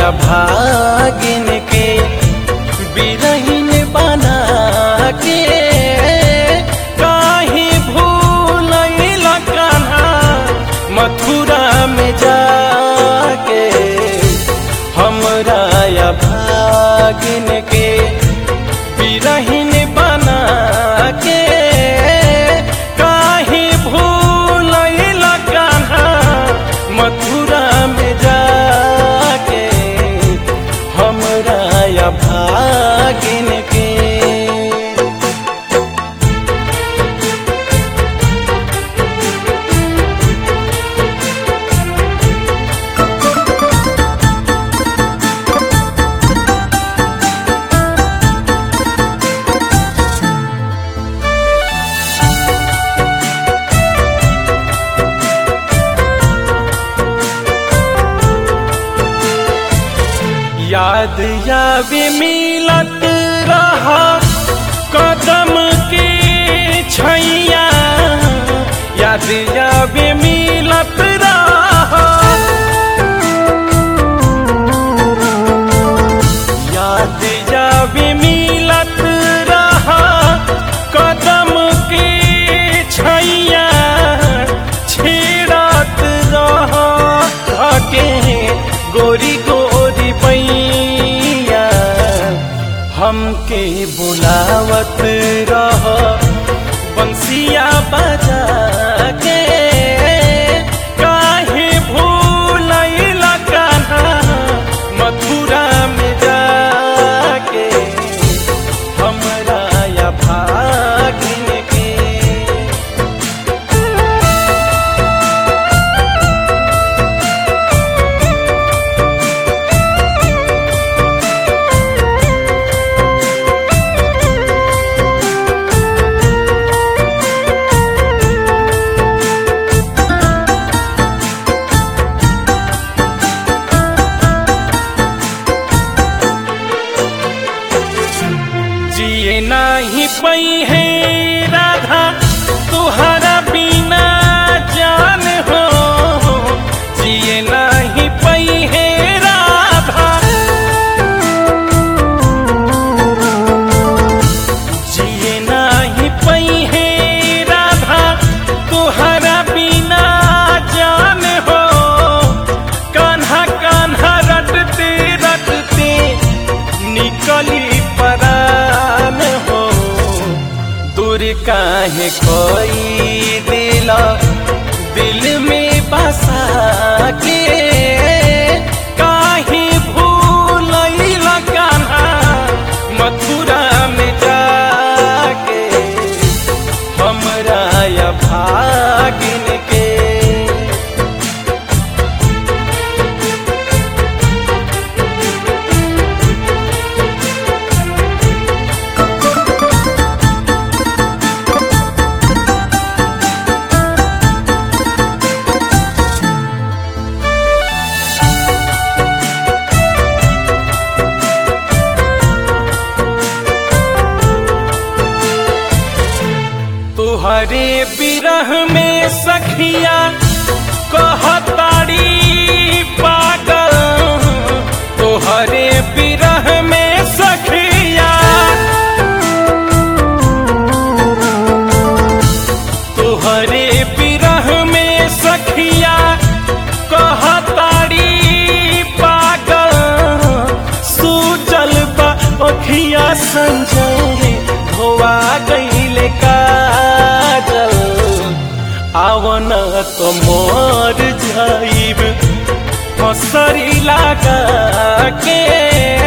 भागिन के बिरहीन बना के काहे भूलैल कान्हा मथुरा में जाके हमरा या भागिन के बिरहीन बना के काहे भूलैल कान्हा मथुरा में जाके हमरा या भागिन के याद यावे मिलत रहा कदम के छैया याद यावे मिलत रहा याद यावे मिलत रहा कदम के छैया छेड़त रहा के गोरी गोरी पैया हमके बुलावत रह बंसिया बजा के काहे भूलैल कान्हा मथुरा में जाके हमरा या भागिन के जिए नाही पई है राधा तुहरा बिना जान हो जिए नाही पई है राधा जिए नाही पई है राधा तुहरा बिना जान हो कान्हा कान्हा रटते रटते निकली परान हो दूर काहे कोई दिल दिल में बसा के काहे भूलैल कान्हा मथुरा में जाके हमरा या भागिन के तुहरे बिरह में सखिया कहताड़ी पागल तुहरे बिरह में सखिया तुहरे बिरह में सखिया कहताड़ी पागल सूचल बा अखिया संजय धोआ गईले काजल आवन तो मोर जाइब हसरी लगा के